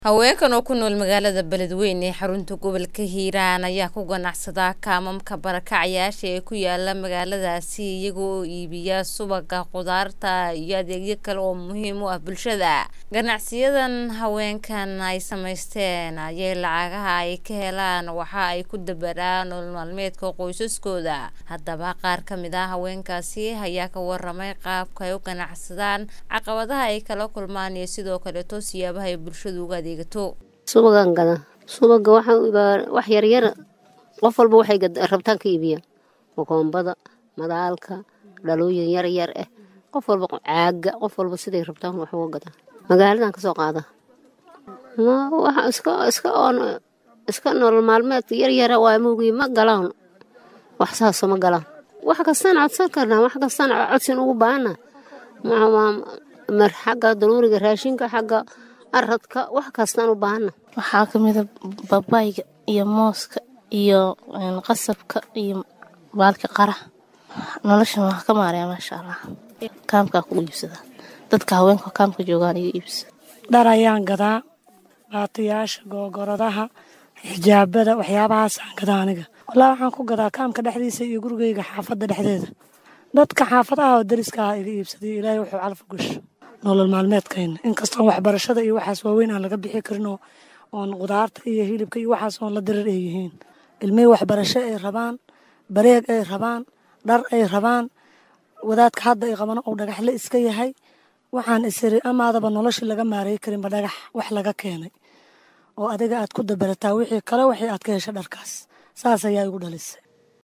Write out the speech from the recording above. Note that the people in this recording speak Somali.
haweenkan oo ku nool magaalada beledweyne ee xarunta gobolka hiiraan ayaa ku ganacsada kaamamka barakacayaasha ee ku yaala magaaladaasi iyaga oo iibiya subaga khudaarta iyo adeegyo kale oo muhiim u ah bulshada ganacsiyadan haweenkan ay samaysteen ayay lacagaha ay ka helaan waxa ay ku dabaraan nolol maalmeedka qoysaskooda haddaba qaar ka mid ah haweenkaasi ayaa ka waramay qaabka ay u ganacsadaan caqabadaha ay kala kulmaan iyo sidoo kaleeto siyaabaha ay bulshadu uga adeegato subagaan gadaa subaga wax yaryara qof walba waxay rabtaan ka iibiyaan makoombada madaalka dhalooyin yaryar ah qof walba caaga qof walba siday rabtaan wax uga gadaa magaaladan kasoo qaada iska nolol maalmeedka yaryara waa mugii ma galaan wax saaso ma galaan wax kastaan codsan karnaa wax kastaan codsin ugu baahana xagga daruuriga raashinka xagga aradka wax kastaan u baahana waxaa kamida babayga iyo mooska iyo qasabka iyo baalka qara noloshan waa ka maaraya maasha allah kaamkaa ku iibsada dadka haweenka kaamka joogaan iga iibsada dhar ayaan gadaa baatiyaasha googoradaha xijaabada waxyaabahaasaan gadaa aniga walaa waxaan ku gadaa kaamka dhexdiisa iyo gurigeyga xaafadda dhexdeeda dadka xaafadaha oo dariska ah iga iibsaday ilaahay wuxuu calfa gasho nolol maalmeedkayna inkastoon waxbarashada iyo waxaas waaweyn aan laga bixi karin oo oon qudaarta iyo hilibka iyo waxaas oon la dirir ay yihiin ilmihii waxbarasho ay rabaan bareeg ay rabaan dhar ay rabaan wadaadka hadda ay qabano uu dhagaxle iska yahay waxaan isiri amaadaba noloshii laga maareey karinba dhagax wax laga keenay oo adiga aad ku dabarataa wixii kale wixii aad ka hesha dharkaas saas ayaa igu dhalisay